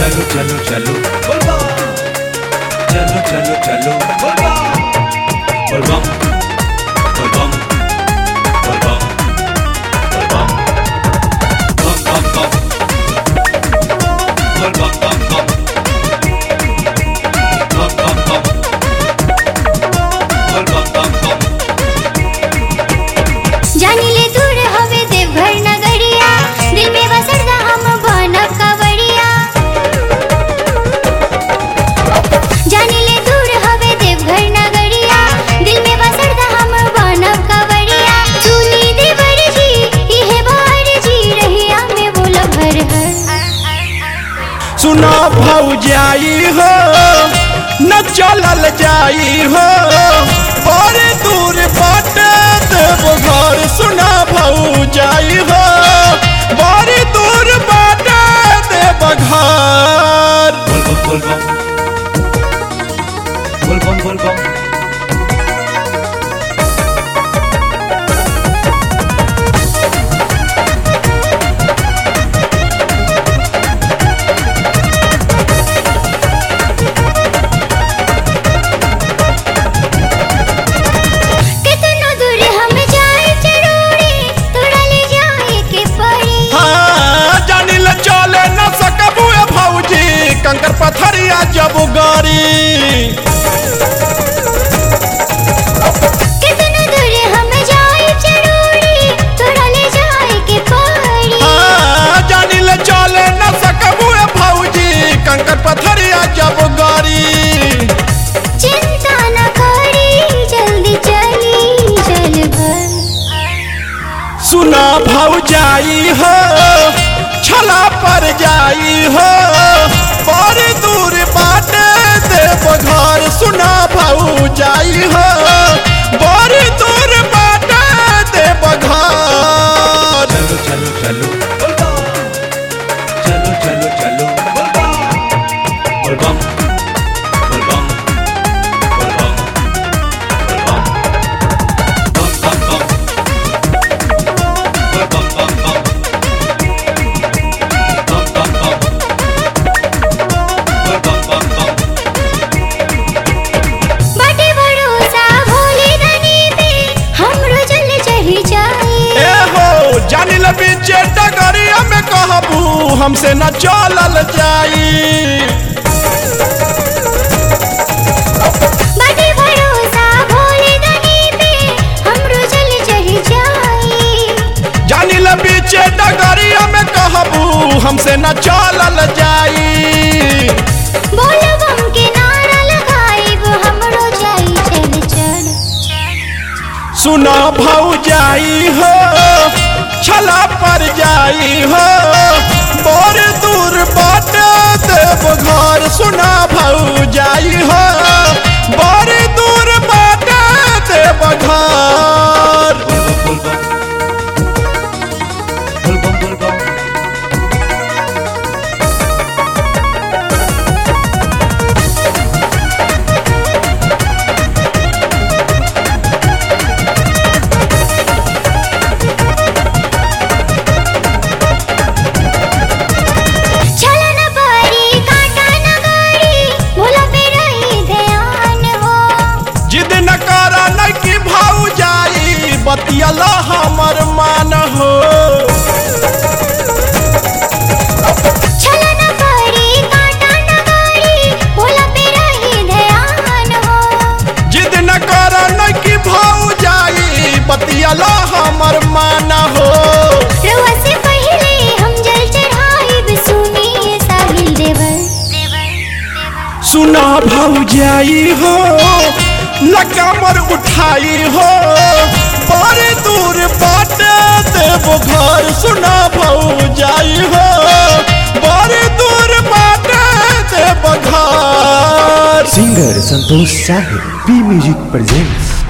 चलो चलो चलो चलो चलो चलो बलबम बलबम बलबम बलबम बम बम बम बलबम बम बम बम बम बम बलबम बम बम जानी ले दूर हवे देवघर नगरिया दिल में बसरदा हम बनब कवड़िया जानी ले दूर हवे देवघर नगरिया दिल में बसरदा हम बनब कवड़िया सुनी देवर जी इहे बार जी रहिया में बोल भर हर सुना भौजाई हो न चलल जाई हो बड़े दूर बाटे देव घर सुना भौजाई हो बड़े दूर बाटे देव घर बलबम बलबम बलबम बलबम कितना दूर हम जाए जरूरी थोड़ा ले जाए के पड़ी हाँ जानिल चले न सकबू ए भौजी कंकर पथरिया जब गारी कितना दूर हम जाए जरूरी थोड़ा ले जाए के पड़ी हाँ जानिल चले न सकबू ए भौजी कंकर पथरिया जब गारी चिंता न करी जल्दी चली चल भर सुना भौजाई हो छला पर जाई हो बड़ी दूर बाटे देव घर सुना भौजाई हो बड़ी दूर बाटे देव घर चलो चलो चलो चलो चलो चलो बलबम बलबम बलबम बलबम बम बम बम बलबम बम बम बम बम बम बलबम बम बम बाटे भरोसा भोले दनी पे हमरो जल चढ़ी जाए ए हो जानिल बीचे डगरिया में कहबू हमसे न चलल जाई बाटे भरोसा भोले दनी पे हमरो जल चढ़ी जाए जानिल बीचे डगरिया में कहबू हमसे न चलल जाई बोलबम के नारा लगाइब हमरो जाई चल चल सुना भौजाई हो छला पर जाई हो बड़ दूर बाटे देव घर सुना भौजाई हो बड़ दूर बाटे देव घर बलबम बलबम बलबम बलबम चल न बारी काटा न गाड़ी भोला पे रही ध्यान हो जिद न कर न कि भौजाई बतियला हमर मान हो चल न बारी काटा न गाड़ी भोला पे रही ध्यान हो जिद न कर न कि भौजाई बतियला हमर मान हो रउआ से पहले हम जल चढ़ाइब सुनिए साहिल देवर सुना भौजाई हो लकमर उठाई हो बड़े दूर बाटे देव घर सुना भौजाई हो बड़े दूर बाटे देव घर सिंगर संतोष साहिब पी म्यूजिक प्रेजेंट्स